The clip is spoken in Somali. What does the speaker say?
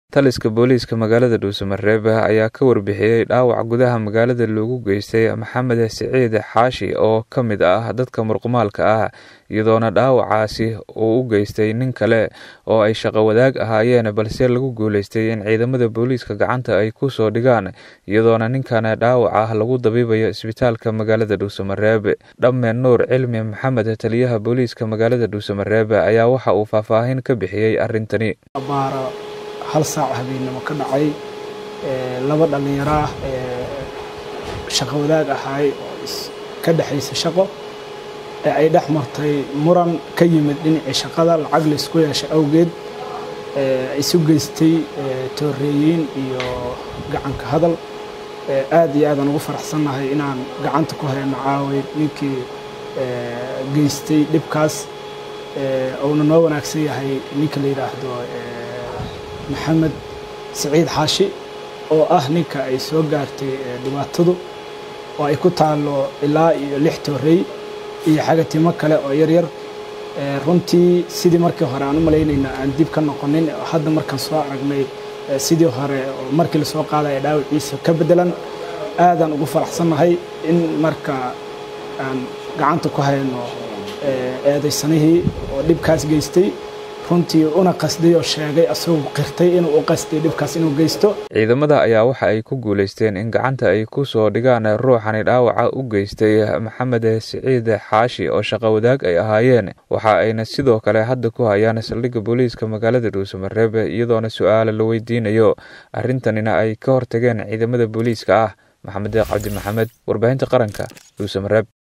taliska booliiska magaalada dhuusamareeb ayaa ka warbixiyey dhaawac gudaha magaalada loogu geystay maxamed siciid xaashi oo ka mid ah dadka murqumaalka ah iyadoona dhaawacaasi uu u geystay nin kale oo ay shaqo wadaag ahaayeen balse lagu guuleystay in ciidamada booliiska gacanta ay ku soo dhigaan iyadoona ninkan dhaawac ah lagu dabiibayo isbitaalka magaalada dhuusamareeb dhamme nuur cilmi maxamed taliyaha booliiska magaalada dhuusamareeb ayaa waxa uu faahfaahin ka bixiyey arrintani hal saac habeennimo ka dhacay laba dhallinyaro ah shaqo wadaag ahaay oo ka dhexaysa shaqo ee ay dhex martay muran ka yimid dhinacii shaqada lacag laysku yeeshay awgeed isu geystay tooreeyiin iyo gacanka hadal aad iyo aadaan ugu faraxsannahay inaan gacanta ku hayno caaway ninkii geystay dhibkaas uuna noo wanaagsan yahay ninka la yidhaahdo maxamed siciid xaashi oo ah ninka ay soo gaartay dhibaatadu oo ay ku taallo ilaa iyo lix toorey iyo xagatimo kale oo yaryar runtii sidii markii hore aan u malaynayna aan dib ka noqonin hadda markaan soo aragnay sidii hore oo markii lasoo qaadaya dhaawiciisa ka beddelan aadaan ugu faraxsannahay in marka aan gacanta ku hayno eedaysanihii oo dhibkaas geystay runtii una qasday oo sheegay asagoo qirtay inuu u qasday dhibkaas inuu geysto ciidamada ayaa waxa ay ku guulaysteen in gacanta ay ku soo dhigaan ruuxani dhaawaca u geystay maxamed siciid xaashi oo shaqo wadaag ay ahaayeen waxa ayna sidoo kale hadda ku hayaan saldhigga booliiska magaalada dhuusamareeb iyadoona su-aala la weydiinayo arrintanina ay ka hortageen ciidamada booliiska ah maxamed deeq cabdi maxamed warbaahinta qaranka dhuusamareeb